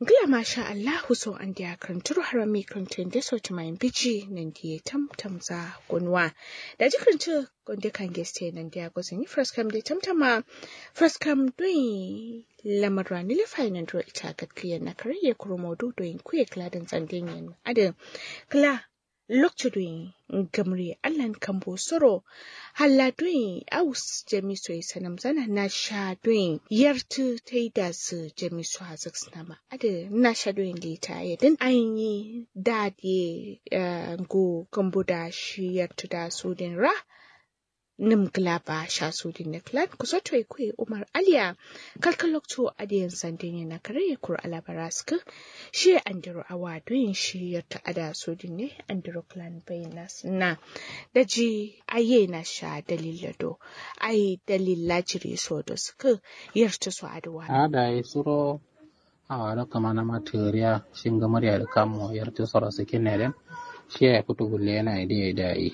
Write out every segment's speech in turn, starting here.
Gila masha Allahu so an dia karanturu harami karantun da sauti mai biji nan dia tam tam za gunwa. Da ji karantu gonde kan geste nan dia gozin yi fraskam da tam tama fraskam doin lamarwa ni lifai nan duro ita gatkiya na kariye kurumodu doin kuye kladin tsandin yan adin kla lokacin doin gamri allan kambo soro halla doin aus jamiso ya sanam zana na sha doin yartu ta yi da su jamiso a zaksnama ada na sha doin lita ya din an yi dadi go kambo da shi yartu da su din ra nim glaba sha su din na klan kusa to kwe umar aliya kalkan lokacin adiyan sandin na kare kur alabaraska shi andiro awa doin shi yarta ada su din ne andiro clan bayinas na da ji aye na sha dalilado ai dalila jiri so da suka yarta su aduwa ada yi suro a da kama na materiya shin ga murya da kamo yarta soro su kinere shi ya fito gulle yana ide da yi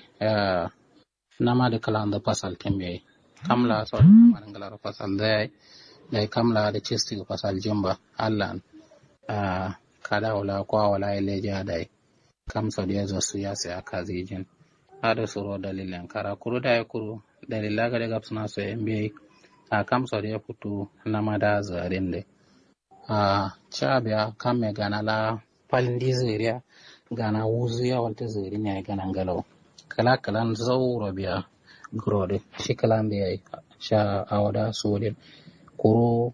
nama da kala da fasal tembe kamla so man ngala fasal da da kamla da chisti fasal jumba allan a kada wala kwa wala ileja dai kam so dia zo su ya se akazi jin ada suro dalilan kara kuru da kuru dalila ga daga suna so mbe a kam so dia putu nama da zarin de a chabia kame gana la palindi ziria gana wuzu ya walta ziri ne gana ngalo kala kalan zauro biya grode shi kalan biya sha awada sudin kuru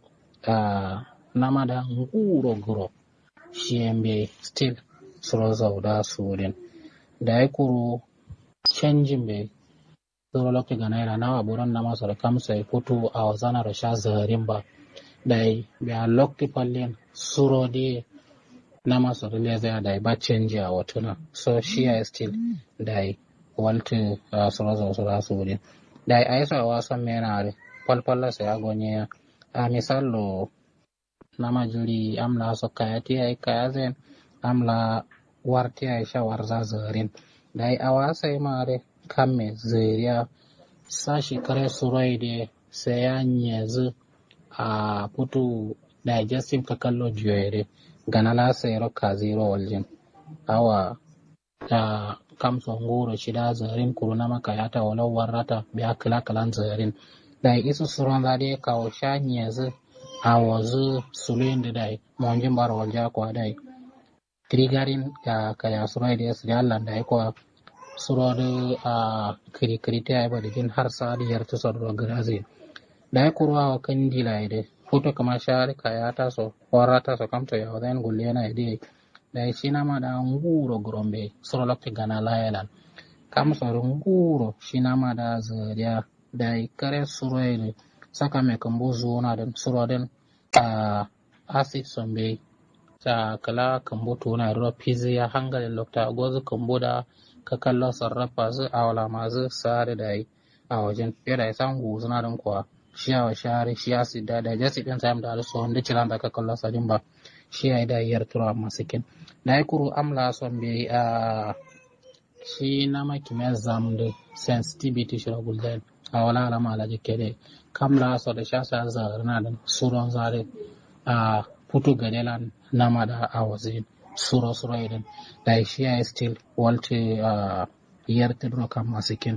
a nama da nguro gro shi mbe still suro zauda sudin da ya kuru canjin bai zoro lokti gana ira nawa buron na masu da kamsa ya fito a wazana da sha zaharin ba da ya biya lokti pallin suro di na masu da leza da ya ba canji a watuna so shi ya still da ya walti suro zau suro sudin da ya aisa wasan mena da falfalla sa ya gonye a misalo na majuri amla so kayati ya kaya zen amla warti ya sha warza zaharin dai awa sai mare kamme zuriya sashi kare surai da sai ya nyezu a putu digestive ka kallo jiyoyere gana la sai roka zero waljin awa ta kamso nguro shida zarin kuruna maka yata walau warrata biya kala kalan zarin dai isu suran da dai kawo sha nyezu a wazu sulin da dai monjin bar walja kwa dai trigarin ka kaya surai da yasu jallan da ko surode a kiri kiri ta ba da jin har sa da yarta sa da grazi da ya kurwa wa kan dila ide foto kama shari kaya ta so wara ta so kamto ya wadan gulle yana ide da shi na ma da nguro grombe suro lokti gana layalan kam so nguro shi na ma da zariya da kare suro ide saka me kambo zuwa da suro den a acid sombe ta kala kambo tuna ruwa fizi ya hangalin lokta gozu kambo da ka kallo sarrafa su a wala masu sare da yi a wajen fiye da isan suna don kuwa shi a wa share shi a sida da jasi ɗin sayam da alisu wanda cilan da ka kallo sadin ba shi a yi da yiyar tura masu kin na yi kuru amla son bai a shi na maki mai zam da sensitivity shi ragul da a wala alama alaji kere kamla so da sha sa zarina da suron zare a putu gadelan nama da a wazin suro suro idan da shi ya still walte uh, yerte dro kam masikin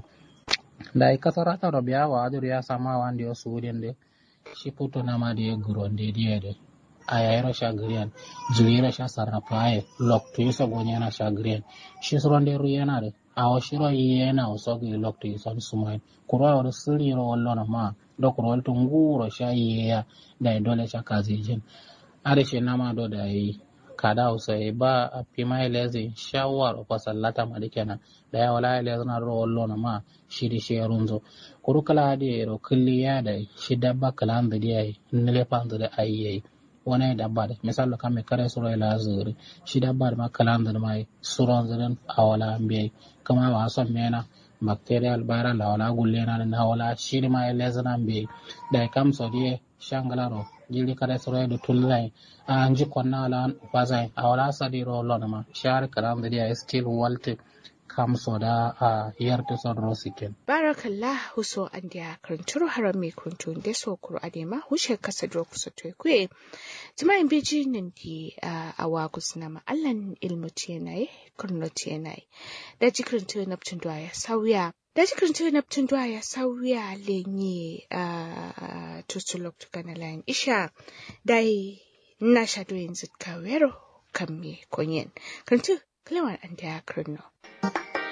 da kasara ta robiya wa adur ya sama wande o sudin de shi puto na ma de gronde de de aya ero sha grian juira sha sarrafa ay lok to yuso gonya na sha grian shi suro de ru yana de awo shiro yena o sogi lok to yuso sumain kuro wa suri ro wallo na ma do kuro walto nguro sha yeya da dole sha kazijin are shi na ma do da yi kada usai ba a pima ilezi shawar o sallata ma kenan da ya wala ilezi na ro wallo na ma shiri shi runzo kuru kala adi ro kulli ya da shi dabba kala anda di ai nile panzo da ai ai wani dabba da misalo kame kare suro ila zuri shi dabba da ma kala anda da mai suro zirin a wala ambi kama wa son mena bacterial viral la wala gulle na na wala shiri ma ilezi na ambi da kam so die shangalaro jili kare soro do tullai a nji konna ala pasai a wala sadi ro lona ma shar karam da dia still walte kam soda a yarta sodro sikin barakallah huso an dia karanturu haram mai kuntu da so kuro adema hushe kasa dro kusa to kwe tuma in biji nan di awa kusna ma allan ilmu tiyanai kurno tiyanai da jikirin tu naptun ya sauya da jikirin tu naptun ya sauya lenye tutulok tukana lain isha dai na shado yanzu kawero kan me konyen kantu kalawar an dia kurno